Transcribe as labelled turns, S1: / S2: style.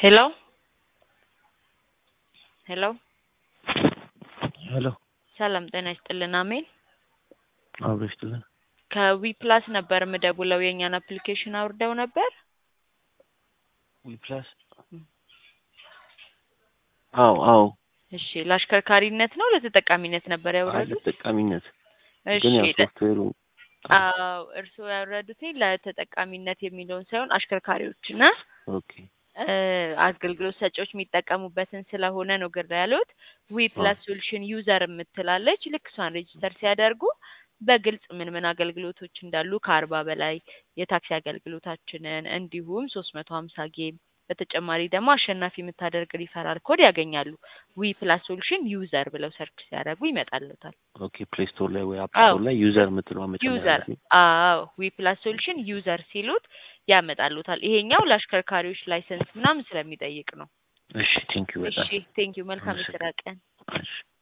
S1: ሄሎ ሄሎ
S2: ሄሎ
S1: ሰላም ጤና ይስጥልን። አሜን
S2: አብሮ ይስጥልን።
S1: ከዊ ፕላስ ነበር የምደውለው። የእኛን አፕሊኬሽን አውርደው ነበር።
S2: ዊ ፕላስ አዎ አዎ
S1: እሺ፣ ለአሽከርካሪነት ነው ለተጠቃሚነት ነበር ያወረዱት?
S2: ተጠቃሚነት
S1: እሺ፣
S2: ግን ያው
S1: ለ-
S2: ሶፍትዌሩ
S1: አዎ እርስዎ ያወረዱት ለተጠቃሚነት የሚለውን ሳይሆን አሽከርካሪዎችና
S2: ኦኬ
S1: እ አገልግሎት ሰጪዎች የሚጠቀሙበትን ስለሆነ ነው ግራ ያሉት። ዊ ፕላስ ሶሉሽን ዩዘር የምትላለች ልክ እሷን ሬጅስተር ሲያደርጉ በግልጽ ምን ምን አገልግሎቶች እንዳሉ ከአርባ በላይ የታክሲ አገልግሎታችንን እንዲሁም ሶስት መቶ ሀምሳ ጌም በተጨማሪ ደግሞ አሸናፊ የምታደርግ ሪፈራል ኮድ ያገኛሉ። ዊ ፕላስ ሶሉሽን ዩዘር ብለው ሰርች ሲያደርጉ ይመጣልታል።
S2: ኦኬ ፕሌይ ስቶር ላይ ወይ አፕ
S1: አዎ።
S2: ስቶር ላይ ዩዘር የምትለዋ መጨመር
S1: ዩዘር
S2: አለብኝ።
S1: አዎ ዊ ፕላስ ሶሉሽን ዩዘር ሲሉት ያመጣሉታል። ይሄኛው ለአሽከርካሪዎች ላይሰንስ ምናምን ስለሚጠይቅ ነው።
S2: እሺ ቴንክ ዩ
S1: እሺ
S2: በጣም
S1: ቴንኪዩ። መልካም የስራ ቀን።
S2: እሺ